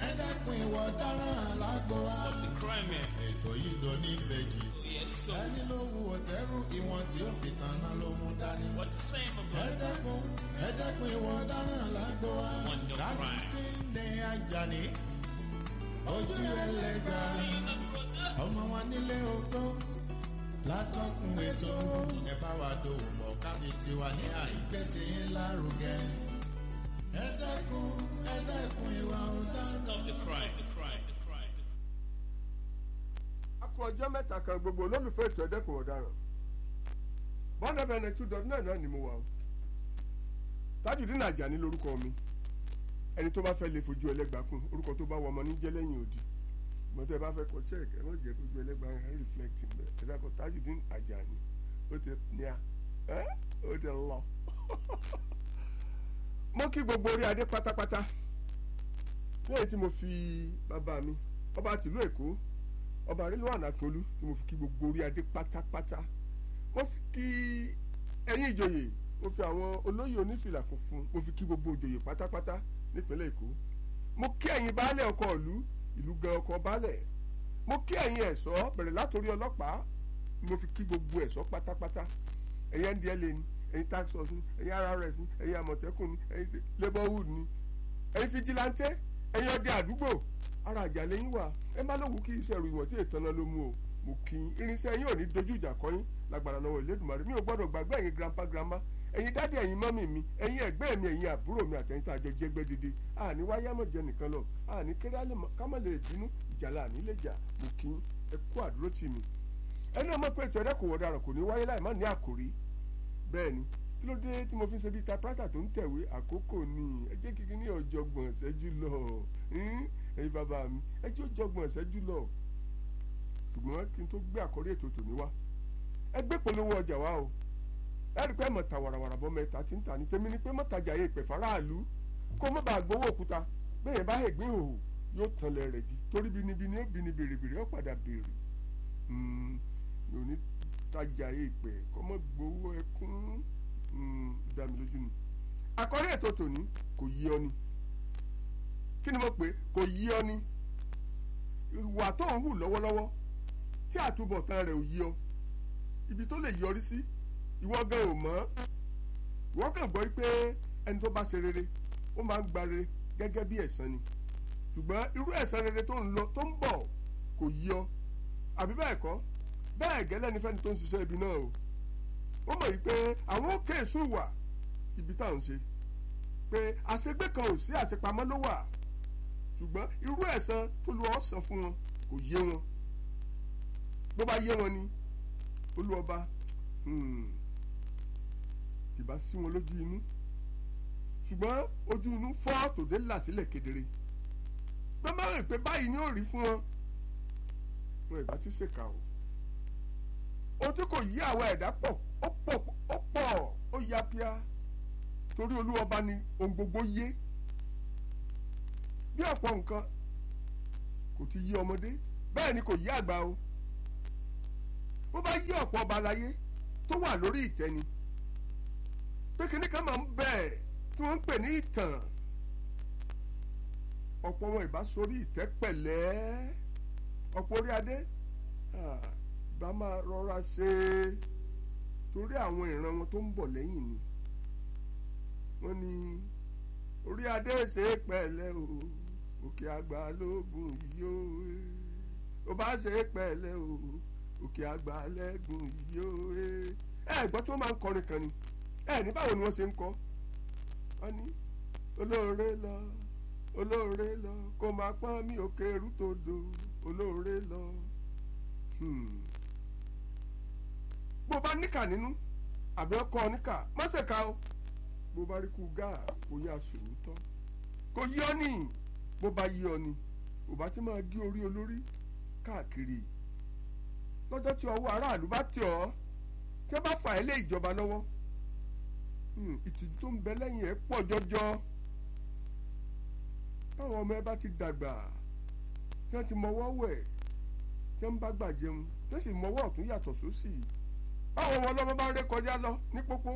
ẹ̀ẹ́dẹ́kun ìwọ dáràn lágbo wa. Stop the crime here. ètò yìí lọ ní ìbejì. Yes, so. ẹni ló wu ọ̀tẹ́rù ìwọ̀n tí ó fi tanná ló mú dání. What you saying, my brother? ẹ̀ẹ́dẹ́kun ẹ̀ẹ́dẹ́kun ìwọ dáràn lágbo wa. One no crime. ní Àjàní ojú ẹlẹ́gbà ọmọ wa nílé oko látọkùn ètò ẹ bá wa dòwò pọ̀ káfí tiwa ní àìgbé tí ń lárugẹ. ẹ̀ẹ́dẹ́kun ẹ̀ẹ́dẹ́kun ìwà ọ̀daràn. Stop the crime. The crime. The crime. a kú ọjọ́ mẹ́ta kan gbogbo olólùfẹ́ ètò ẹ̀dẹ́kùn ọ̀daràn bọ́ńdà bẹ̀rẹ̀ two dot nine náà ni mo wà o Tajudeen Ajani lórúkọ mi ẹni tó bá fẹ́ lè fojú ẹlẹ́gbàá kún orúkọ tó bá wọ ọmọ ní jẹ́ lẹ́yìn òdì ìgbọ́n tẹ́ ẹ bá fẹ́ kọ check ẹ má jẹ́ fojú ẹlẹ́gbàá ẹ reflect mbẹ ẹ sá kọ Tajudeen Ajani ó ti ní a ẹ ó ti lọ. mo kí gbogbo orí adé pátápátá ní èyí tí mo fi bàbá mi ọba tìlú Èkó ọba Rilwan Akínolú tí mo fi kí gbogbo orí adé pátápátá mo fi kí ẹ̀yin ìjòyè mo fi àwọn olóyè onífìlà funfun mo fi kí gbogbo ìjòyè pátápátá nípínlẹ̀ Èkó mo kí ẹ̀yin baálẹ̀ ọkọ̀ ìlú ìlú gan ọkọ̀ baálẹ̀ mo kí ẹ̀yin ẹ̀ṣọ́ bẹ̀rẹ̀ látòrí ọlọ́pàá mo fi kí gbogbo ẹ̀ṣọ́ pátápátá ẹ̀yin ndla ni ẹ̀yin tax force ni ẹ̀yin RRS ni ẹ̀yin àmọ̀tẹ́kùn ni ẹ̀yin labourhood ni ẹ̀yin fijilantẹ́ ẹ̀yin ọdẹ àdúgbò ara àjà lẹ́yìn wà ẹ má lówù kí iṣẹ́ ìròyìn tí ètò náà ló mú o mo kí i irinṣẹ́ yín ò ní dojú ìjà kọ́yìn lágbára lọ́wọ́ Elédùmarè mi ò gbọ́dọ̀ gbàgbé ẹ̀yin grandpa grandma ẹ̀yin dádì ẹ̀yin mọ́mì mi ẹ̀yin ẹ̀gbẹ́ mi ẹ̀yin àbúrò mi àtẹ̀yìn tá a jọ jẹ́gbẹ́ dédé àní wáyé mọ̀ jẹ nìkan lọ àní kéré kámọ̀ lè bínú ìjàlá àní lè jà mo kí i ẹ kú àdúró tì mí ẹni ọmọ pé ètò ẹ̀dẹ́kùn ọ̀daràn kò ní wáyé láì má ní àkòrí bẹ́ẹ̀ ni kí ló dé tí mo fi ń ṣe bíi typewriter tó ń tẹ̀wé àkókò ni ẹ jẹ́ kíkí ní ọ̀jọ̀gbọ̀n ṣẹ́jú lọ ẹ̀yin bàbá mi ẹ jẹ́ ọ̀jọ̀gbọ̀n ṣẹ́jú lọ ṣùgbọ́n kí n tó gbé àkórí ètò tòní wá ẹ gbé polówó ọjà wá o ẹ rí i pé ẹ mọ̀ ta wàràwàrà bọ́ mẹ́ta tí ń tà ní tèmi ni pé mọ̀tajà yẹ ìpè faraàlú kó mọ̀ bá gbowó òkúta bẹ́ẹ̀ bá ègbé òhò yóò tán lẹ̀ rẹ̀ di torí binibini ó bini bèrèbèrè ó padà bèrè mi ò ní tajà yẹ ìpè kó mọ̀ gbowó ẹkún dá mi lójú ni àkórí ètò tòní kò yí ọ ni kí ni mo pè kò yí ọ ni ìwà tó ń hù lọ́wọ́lọ́wọ́ tí àtúbọ̀tán rẹ̀ ò yí ọ ibi tó lè yọrí sí ìwọ gan ò mọ̀ ìwọ kàn gbọ́ pé ẹni tó bá ṣe rere ó máa ń gba rere gẹ́gẹ́ bí ẹ̀san ni ṣùgbọ́n irú ẹ̀san rere tó ń lọ tó ń bọ̀ kò yí ọ àbí bẹ́ẹ̀ kọ́ bẹ́ẹ̀ gẹ́lẹ́ ni fẹ́ni tó ń ṣiṣẹ́ ibi náà o ó mọ̀ wípé àwọn òkè èso wà ibi tá à ń ṣe pé àṣegbé kan ò sí àṣepamọ́ ló wà ṣùgbọ́n irú ẹ̀san tó lu ọ̀sán fún wọn kò yé wọn bó bá yé wọn ni olúọba kìbá sí wọn lójú inú ṣùgbọ́n ojú inú fọ́ tòde là sílẹ̀ kedere bẹ́ẹ̀ máa rìn pé báyìí ni ó rí fún wọn wọn ìbá ti ṣèkà o ohun tí kò yí àwọn ẹ̀dá pọ̀ ó pọ̀ ó pọ̀ ó ya pia torí olúwọba ni ohun gbogbo yé bí ọ̀pọ̀ nǹkan kò ti yí ọmọdé bẹ́ẹ̀ ni kò yí àgbà o bó bá yí ọ̀pọ̀ ọba láyé tó wà lórí ìtẹ́ ni pé kíní kan máa ń bẹ̀ tí wọ́n ń pè ní ìtàn ọ̀pọ̀ wọn ìbá sórí ìtẹ́ pẹ̀lẹ́ ọ̀pọ̀ orí adé bá máa rọra ṣe é torí àwọn ìran wọn tó ń bọ̀ lẹ́yìn ni wọ́n ní orí adé ṣe é pẹ̀lẹ́ o òkè àgbà lóògùn yìí o ó bá ṣe é pẹ̀lẹ́ o òkè àgbà lẹ́gùn yìí o ẹ gbọ́ tí wọ́n máa ń kọrin kan ni ẹ ní báwo ni wọ́n ṣe ń kọ́ wọ́n ní olóore lọ olóore lọ kó máa pọ́n mi òkè rútòdò olóore lọ. Hmm bó bá níkà nínú àbí ọkọ níkà má ṣe ká o bó bá rí kú gáà kò yá sòótọ́ kò yí ọ ní bó bá yí ọ ní ò bá ti máa gé orí olórí káàkiri lọ́jọ́ tí ọwọ́ aráàlú bá tẹ̀ ọ́ tí wọ́n bá fà ẹ́ lé ìjọba lọ́wọ́ ìtìjú tó ń bẹ lẹ́yìn ẹ̀ pọ̀ jọjọ táwọn ọmọ ẹ bá ti dàgbà tí wọ́n ti mọwọ́ wẹ̀ tí wọ́n bá gbà jẹun tí wọ́n sì mọwọ́ ọ̀tún yàtọ̀ sósì báwọn ọmọ ọlọ́mọ bá ré kọjá lọ ní pópó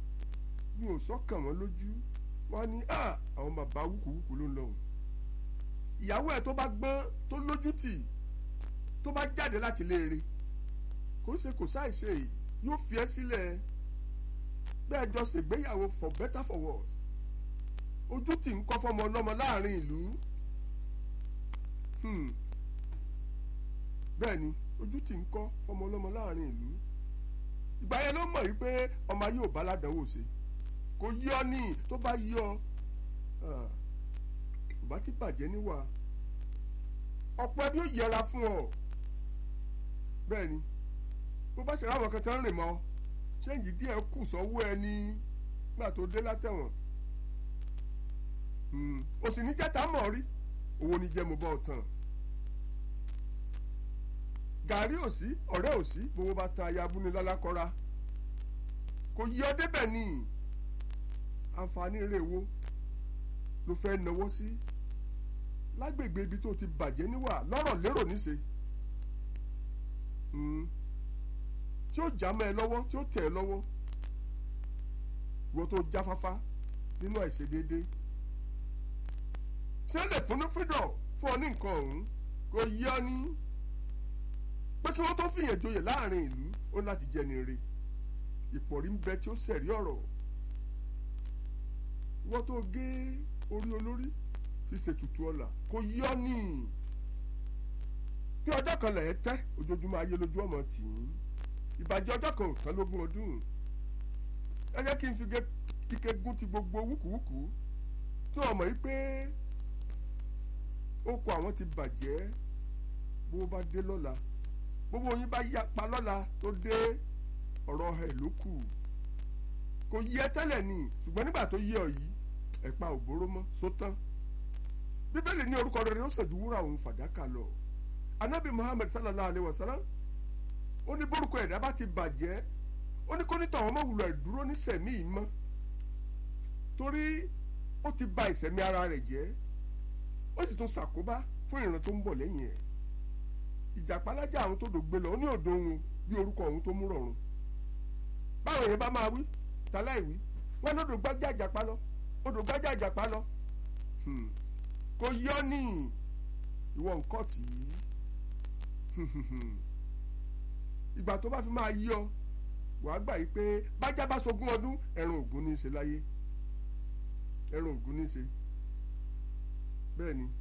mi ò sọ́kàn wọn lójú wọn ní àwọn bàbá wúkúwúkú ló ń lọ ìyàwó ẹ̀ tó bá gbọ́n tó lójútì tó bá jáde láti léèrè kò ṣe kò ṣàìṣe yìí yóò fi ẹ́ sílẹ̀ bẹ́ẹ̀ jọ ṣègbéyàwó for better for worse ojú tì ń kọ́ fọmọ ọlọ́mọ láàrin ìlú Hmm. bẹ́ẹ̀ ni ojú tì ń kọ́ fọmọ ọlọ́mọ láàrin ìlú ìgbà yẹn ló mọ̀ yìí pé ọmọ ayé ò bá ládàáwò ṣe kò yí ọ ní tó bá yí ọ ah, kò bá ti bàjẹ́ níwà ọ̀pọ̀ ẹbí ó yẹra fún ọ bẹ́ẹ̀ ni bó bá ṣe ráwọn kan tán rìn mọ́ ṣéǹjì díẹ̀ kù sọ́wọ́ ẹni nígbà tó dé látẹ̀wọ̀n Hmm. o sì ní jẹ́ta mọ̀ rí owó ní jẹ́ mo bọ́ ọ tán gàrí ò sí ọ̀rẹ́ ò sí gbogbo bá tan aya abúlé lálákọ́ra kò yí ọ débẹ̀ ni àǹfààní eré wo ló fẹ́ náwó sí lágbègbè ibi tó ti bàjẹ́ níwà lọ́rọ̀ lérò níṣe Hmm. tí ó já mọ́ ẹ lọ́wọ́ tí ó tẹ̀ ẹ́ lọ́wọ́ ìwọ tó jáfáfá nínú àìṣedéédé ṣé lè fúnnú fídọ̀ fún ọ ní nǹkan ọ̀hún kò yí ọ ní pé kí wọ́n tó fìyàn joyè láàrin ìlú ó ní láti jẹni re ìpọ̀rí ń bẹ tí ó sẹ̀rí ọ̀rọ̀ wọ́n tó gé orí olórí fi ṣètùtù ọ̀la kò yí ọ ní bí ọjọ́ kan lẹ̀ ẹ́ tẹ́ ojoojúmọ́ ayé lójú ọmọ tì í ìbàjẹ́ ọjọ́ kan ò tán lógún ọdún ẹ jẹ́ kí n fi ike gún ti gbogbo wúkúwúkú tí wọ́n mọ̀ yí pé oko àwọn ti bàjẹ́ bó bá dé lọ́la gbogbo yín bá yapa lọ́la tó dé ọ̀rọ̀ ẹ̀ ló kù kò yí ẹ tẹ́lẹ̀ ni ṣùgbọ́n nígbà tó yí ọ yìí ẹ̀pa òbóró mọ́ sótán bíbélì ní orúkọ rere ó sàjú wúrà òun fàdákà lọ anabi muhammed sallallahu alayhi wa sallam ó ní bórúkọ ẹ̀dá bá ti bàjẹ́ ó ní kó ní tọ̀wọ́n mọ̀ wùlọ̀ ìdúró ní sẹ̀mí yìí mọ́ torí ó ti ba ìsẹ̀mí ara rẹ̀ jẹ́ ó sì tún ṣàkóbá fún ìran tó ń bọ̀ lẹ́yìn ẹ̀ ìjàpálájà àwọn tó dògbé lọ ó ní òdo òun bí orúkọ òun tó mú rọrùn báwo yẹn bá máa wí tàláì wí wọn lódò gbájà ìjàpá lọ odò gbájà ìjàpá lọ kò yọ ní ìwọ nǹkan tì í ìgbà tó bá fi máa yí ọ wàá gbà yí pé bájá bá sogún ọdún ẹran ògún ní í ṣe láyé ẹran ògún ní í ṣe bẹ́ẹ̀ ni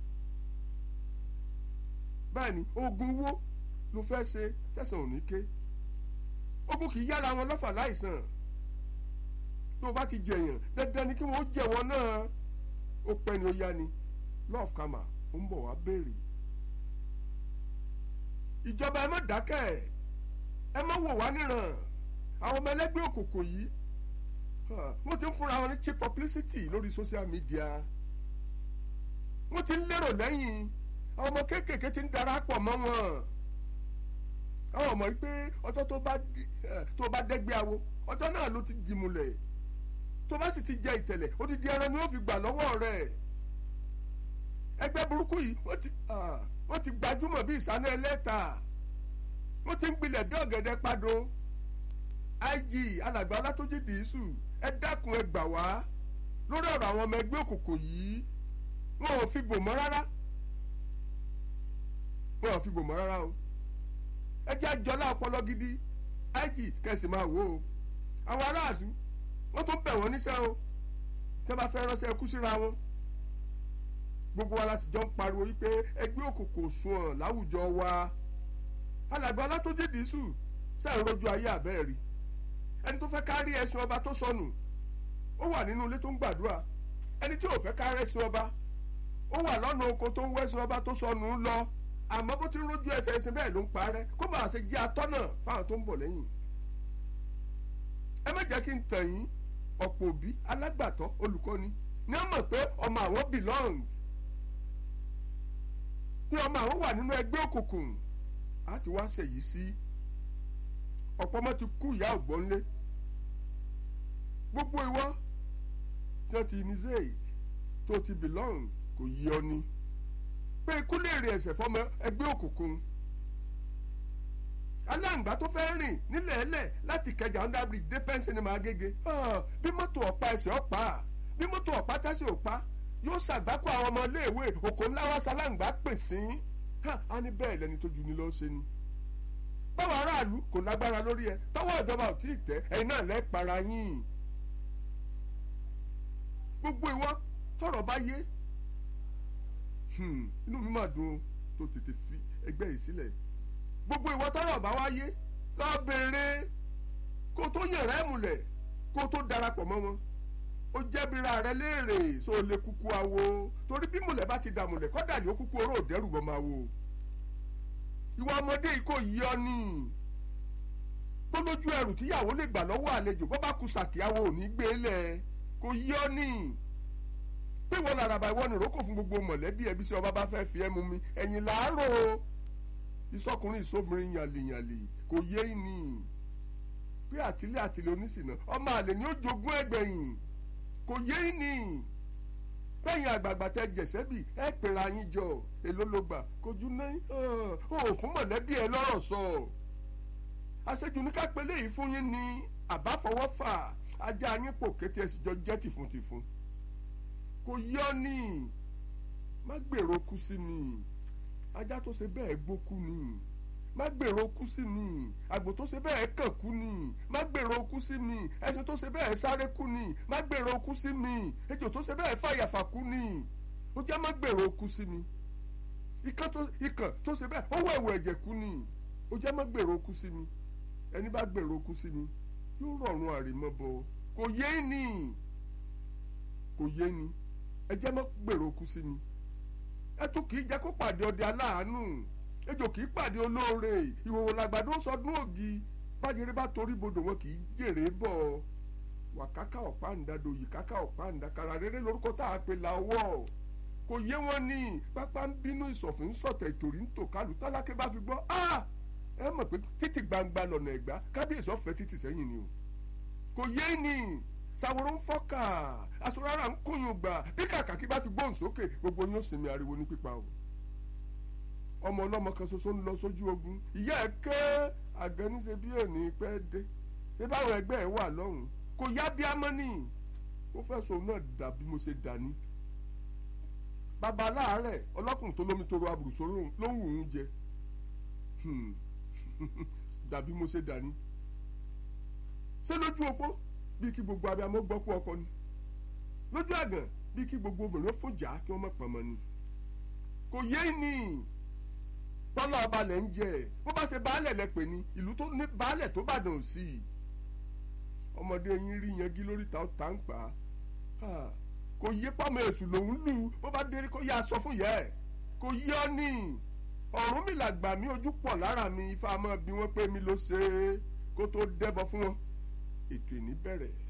bẹ́ẹ̀ ni ogun wo ló fẹ́ ṣe tẹ̀sán òní ké ogun kì í yára wọn lọ́fà láìsàn tó o bá ti jẹ̀yàn dandan ni kí wọ́n jẹ̀wọ́ náà ó pẹ́ ni ó yá ni love kama ó ń bọ̀ wá béèrè ìjọba ẹ má dákẹ́ ẹ má wò wá níran àwọn ọmọ ẹlẹ́gbẹ́ òkùnkùn yìí wọ́n ti ń fúnra wọn ní cheap publicity lórí social media wọ́n ti ń lérò lẹ́yìn àwọn ọmọ kéékèèké ti ń darapọ̀ mọ́ wọn àwọn ọmọ yìí pé ọjọ́ tó bá tó bá dẹ́gbẹ́ awo ọjọ́ náà ló ti dìmúlẹ̀ tó bá sì ti jẹ ìtẹ̀lẹ̀ odidi ẹran ni wọ́n fi gbà lọ́wọ́ rẹ̀ ẹgbẹ́ burúkú yìí wọ́n ti wọ́n ti gbajúmọ̀ bí ìsáná ẹlẹ́ta wọ́n ti ń gbilẹ̀ bí ọ̀gẹ̀dẹ̀ pado ig alàgbà alátójì dìísù ẹ dákun ẹ gbà wá lórí ọ̀rọ̀ àwọn ọmọ ẹgbẹ́ òkùnkùn yìí wọn ò fi bò mọ́ rárá wọn ò fi bò mọ́ rárá o ẹ jẹ́ àjọlá ọpọlọ gidi ig kẹsì máa wò ó àwọn aráàlú wọ́n tún bẹ̀ wọ́n níṣẹ́ o tẹ́ bá fẹ́ ránṣẹ́ kú síra wọn gbogbo wa la sì jọ ń pariwo wípé ẹgbẹ́ òkùnkùn sunwọ̀n láwùjọ wa alàgbà alátójì dìísù sẹ́ẹ̀ rojú ayé àbẹ́ẹ̀ rí ẹni tó fẹ́ kárí ẹ̀sùn ọba tó sọnù ó wà nínú ilé tó ń gbàdúrà ẹni tí ò fẹ́ kárí ẹ̀sùn ọba ó wà lọ́nà oko tó ń wẹ́sùn ọba tó sọnù ń lọ àmọ́ bó ti ń rojú ẹsẹ̀ ẹsẹ̀ bẹ́ẹ̀ ló ń parẹ́ kó bàa ṣe jẹ́ atọ́nà fáwọn tó ń bọ̀ lẹ́yìn ẹ má jẹ́ kí n tàn yín ọ̀pọ̀ òbí alágbàtọ́ olùkọ́ni ní wọ́n mọ̀ pé ọmọ àwọn belong pé ọmọ àwọn wà nínú ẹgbẹ́ òkùnkùn á ti wá ṣèyí sí ọ̀pọ̀ ọmọ ti kú ìyá ògbónlé gbogbo ìwọ tí wọ́n ti initiate tó ti belong kò yí ọ ni pé ikú lè rìn ẹsẹ̀ fọmọ ẹgbẹ́ òkùnkùn aláǹgbá tó fẹ́ rìn nílẹ̀ẹ́lẹ̀ láti kẹjà under bridge dé pẹ́ńsì ni màá gègé bí mọ́tò ọ̀pá ẹsẹ̀ ọ̀pá bí mọ́tò ọ̀pá tẹ́sí ọ̀pá yóò ṣàgbákò àwọn ọmọ iléèwé òkò ńlá wá ṣaláǹgbá pè sí á ní bẹ́ẹ̀ lẹni tó ju ni lọ́ọ́ ṣe ni báwọn aráàlú kò lágbára lórí ẹ tọwọ́ ìjọba ò tí ì tẹ́ ẹ̀yin náà lẹ́ para yín gbogbo ìwọ tọrọ bá yé inú mi máa dùn tó tètè fi ẹgbẹ́ yìí sílẹ̀ gbogbo ìwọ tọrọ bá wá yé lọ béèrè kó tó yẹ̀rẹ́ múlẹ̀ kó tó darapọ̀ mọ́ wọn ó jẹ́bira rẹ léèrè so lè kúkú awo torí bí múlẹ̀ bá ti dà múlẹ̀ kọ́dà ní ó kúkú oró òdẹ́rù bọ́ máa wo ìwọ ọmọdé yìí kò yí ọ ní tó lójú ẹrù tíyàwó lè gbà lọ́wọ́ àlejò bọ́ bá ku sàkíyàwó ò ní gbé lẹ̀ kò yí ọ ní pé ìwọ làràbà ìwọ ni ìrókò fún gbogbo mọ̀lẹ́bí ẹbí sí ọba bá fẹ́ fi ẹ́ mú mi ẹ̀yìn làárọ̀ ìsọkùnrin ìsọmọrin yàlìyàlì kò yé ní pé àtìlẹ́ àtìlẹ́ oníṣìnà ọmọ àlè ni ó jogún ẹgbẹ̀yìn kò yé ní bẹ́yìn àgbààgbà tẹ jẹ̀sẹ́bì ẹ pèrè ayín jọ èló ló gbà kojú náà ó fún mọ̀lẹ́bí ẹ lọ́rọ̀ sọ àṣejù ní ká pélé yìí fún yín ní àbáfọwọ́fà ajá yín pò kété ẹ sì jọ jẹ́ tìfun-tìfun kò yọ ní má gbèrò kú sí mi ajá tó ṣe bẹ́ẹ̀ gbókú ni má gbèrò kú sí mi àgbò tó ṣe bẹ́ẹ̀ kàn kú ni má gbèrò kú sí mi ẹṣin tó ṣe bẹ́ẹ̀ sáré kú ni má gbèrò kú sí mi ejò tó ṣe bẹ́ẹ̀ fàyàfà kú ni ó jẹ́ má gbèrò kú sí mi ikán tó ikàn tó ṣe bẹ́ẹ̀ ó wẹ̀wẹ̀ ẹ̀jẹ̀ kú ni ó jẹ́ má gbèrò kú sí mi ẹni bá gbèrò kú sí mi yóò rọrùn àrèmọ́bọ kò yé ni kò yé ni ẹ jẹ́ má gbèrò kú sí mi ẹ tún kì í jẹ́ kó pàdé ọdẹ aláàánú ejò kì í pàdé olóore ìhòòhò làgbàdo sọdún ògì bájẹrẹ bá torí bodò wọn kì í jèrè bọ̀ wàkákà ọ̀pá-ǹda dòyì kákà ọ̀pá-ǹda kàrà rere lórúkọ tá a pè láwọ̀ kò yé wọn ní pápá ń bínú ìsọ̀fún ń sọ̀tẹ̀ ìtòrí ń tò kálù tálákẹ́ bá fi gbọ́ ẹ mọ̀ pé títì gbangba lọ̀nà ẹ̀gbá kábíyèsí ọ̀fẹ́ títì sẹ́yìn ni o kò yé ní sàwòrò ń fọ́kà aṣọ́rárà ń kúnyùn gbà bí kàkà kí bá fi gbóhùn sókè gbogbo yóò sinmi ariwo ní pípa o ọmọ ọlọ́mọ kan ṣoṣo ń lọ sójú ogun ìyá ẹ̀ ké àgànníṣe bí òní pẹ́ dé ṣé báwọn ẹgbẹ́ ẹ̀ wà lọ́hùn kò yá bí amọ́nì ó fẹ́ sọ náà dà bí mo ṣe dà ní. bàbá aláàárẹ̀ ọlọ́kùnrin tó lómi toro àbùrùsọ ló ń wù ú jẹ dàbí mo ṣe dà ní. ṣé lójú opó bí kí gbogbo abiyamọ gbọ́ kú ọkọ ni lójú àgàn bí kí gbogbo obìnrin fún jà kí wọ́n mọ̀ pọ̀ mọ́ ni kò yé ni tọ́lá ọba lẹ̀ ń jẹ bó bá ṣe baálẹ̀ lẹ pè ní ìlú tó ní baálẹ̀ tó bàdàn sí i ọmọdé yín rí yangi lórí ta ọ̀tá ń pa kò yé pọ́mọ èṣù lòún lù bó bá dé kó yá sọ fún yẹ ẹ kò yé ọ ní ọ̀run mi làgbà mi ojú pọ̀ lára mi ifá mọ́ bí wọ́n pé mi ló ṣe é kó tó dẹ́bọ fún wọn ètò ìní bẹ̀rẹ̀